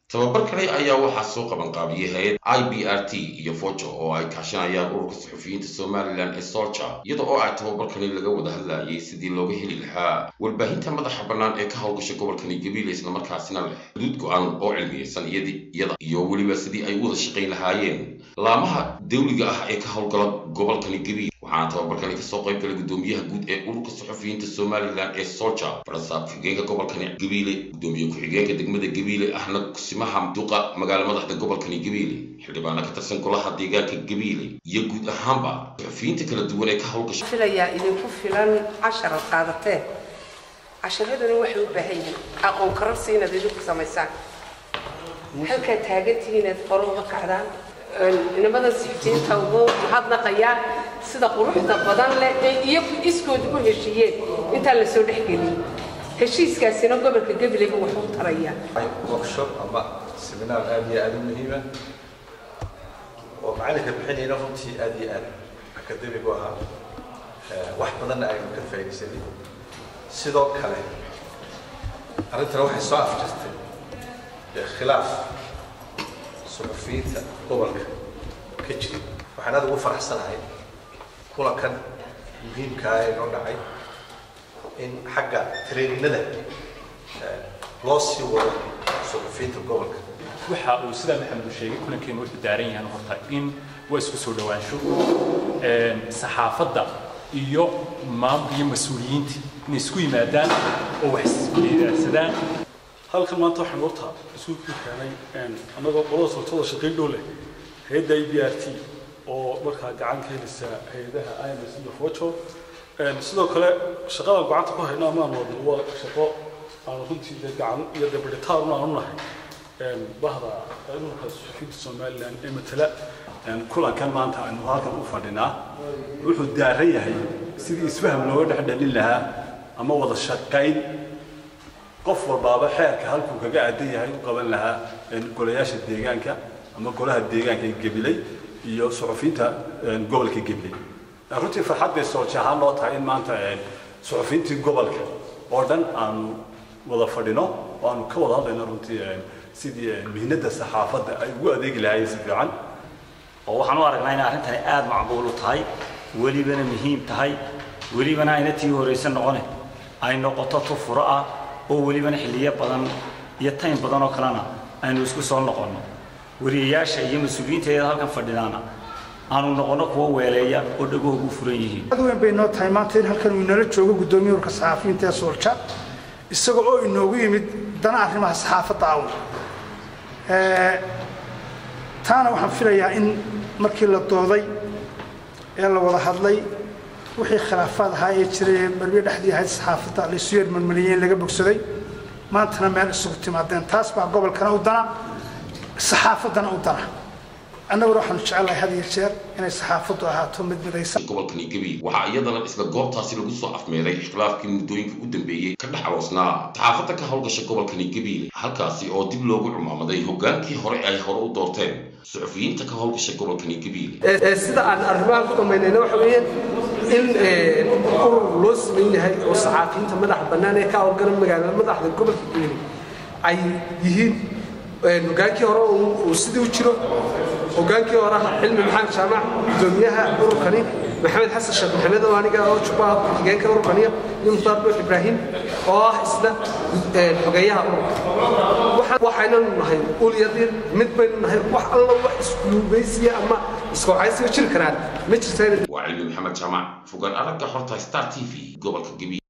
tababar kale ayaa waxaa soo qabanqaabiyey hay-ad i b r t iyo fojo oo ay kaashanayaan ururka suxufiyiinta somalilan ee solja iyada oo ay tababarkani laga wada hadlayay sidii looga heli lahaa warbaahinta madaxa bannaan ee ka howlgasha gobolkani gabiile islamarkaasina leh xuduud go-aan oo cilmiyeysan iyada iyo weliba sidii ay u wada shaqayn lahaayeen laamaha dawliga ah ee ka howlgala gobolkani gabiile waxaana tababarkani kasoo qayb galay gudoomiyaha guud ee ururka suxufiyiinta somalilan ee solja barasaab ku-xigeenka gobolkani gabiile gudoomiye ku-xigeenka degmada gabiile ahna kusimaha duqa magaala madaxda gobolkani gabiile xildhibaana ka tirsan golaha deegaanka gabiile iyo guud ahaanba suxufiyiinta kala duwan ee ka howlgasha filayaa idinku filan cashar ad qaadateen casharadani waxay u baahan yihiin aqoon kararsi inaad idinku samaysaan halkaad taagantihiin inaad hore uga kacdaan inamada sixiinta ugu mahadnaqayaan sida quruxda badan leh ee iyagu iskood u heshiiyeen intaan la soo dhexgelin heshiiskaasina gobolka gabileyba wuxuu u tarayaa workshop ama seminaar aad iyo aad u muhiima oo macalinka bixinayna runtii aad iyo aad academic u ahaa wax badanna aynu ka faa'iidaysanay sidoo kale arrintana waxay soo afjirtay khilaaf suxufiyiinta gobolka ka jira waxaan aad ugu faraxsanahay kulankan muhiimkaa ee noo dhacay in xagga traininada loo sii wado suxufiyiinta gobolka waxa uu sidaa maxamed uu sheegay kulankeenu wuxuu daaran yahay horta in waa isku soo dhawaansho saxaafadda iyo maamul iyo mas-uuliyiinta inay isku yimaadaan oo wax isweydaarsadaan halkan maanta waxaan horta isugu keenay annagoo qolada sortada shaqayn dhow leh hay-adda i b r t oo markaa gacan ka helisa hay-adaha ims iyo fojo sidoo kale shaqadan gacanta ku hayno amaan wadno waa shaqo aanu runtii dee gacan iyo dee bidhitaarun aanu nahay bahda ururka suxufiyiinta somalilan ee matala kulankan maanta aynu halkan u fadhinaa wuxuu daaran yahay sidii isfaham looga dhex dhalin lahaa ama wada shaqayn qof walbaaba xeerka halkuu kaga aadan yahay u qaban lahaa golayaasha deegaanka ama golaha deegaanka ee gabiley iyo suxufiyiinta gobolka gabiley runtii farxad bay soolja ahaan loo tahay in maanta suxufiyiintii gobolka oo dhan aanu wada fadhino oo aanu ka wada hadlayno runtii sidii mihnada saxaafadda ay ugu adeegi lahaayeen si fiican oo waxaan u aragnaa inay arrintani aada macquul u tahay welibana muhiim tahay welibana ayna tii horaysan noqone ay noqoto tu furo ah oo welibana xilliyo badan iyo taym badan oo kalena aynu isku soo noqonno wariyayaasha iyo mas-uuliyiinteeda halkan fadhidaana aanu noqonno kuwa weeleeya oo dhagahoogu furan yihiin aad weyn bay noo tahay maanta in halkan uu inala joogo guddoomiye urka saxaafiyiinta ee soolja isaga oo inoogu yimid dana arrimaha saxaafadda awn taana waxaan filayaa in markii la dooday ee la wada hadlay wixii khilaafaad ahaa ee jiray ee barbiye dhexdii ahayd saxaafadda laysu yeer marmariyey in laga bogsaday maantana meel isugu timaadeen taas baa gobolkana u dana saxaafaddana u dana annaguna waxaanu jecelahay had iyo jeer inay saxaafaddu ahaato mid midaysan gobolkani gabiil waxaa iyadana isla goobtaasi lagu soo afmeeray ikhtilaafkii muddooyinka u dambeeyey ka dhex aroosnaa saxaafadda ka howlgasha gobolkani gabiil halkaasi oo dib loogu cumaamaday hogaankii hore ay hore u doorteen suxufiyiinta ka howlgasha gobolkani gabiil sida aan arrimahan ku dhammaynayna waxa weeye in urur loo siman yahay oo saxaafiyiinta madaxa bannaan ee ka howlgala magaalada madaxda gobolka gabiil ay yihiin hogaankii hore uu sidii u jiro hogaankii hore xilmi maxamed jaamac gudoomiyaha ururkani maxamed xasan sheekh maxamed oo aniga oo jubbaha ku-xigeenka ururkaniya iyo mukhtaar buux ibraahim oo ah isna xogeeyaha ururka waxaynanu nahay ulyadiin mid baynu nahay wax alla wax iskuugeysiya ama iskooxaysiga jiri karaan ma jirta waa cilmi maxamed jaamac fogaan aragga horta star t v gobolka gabiil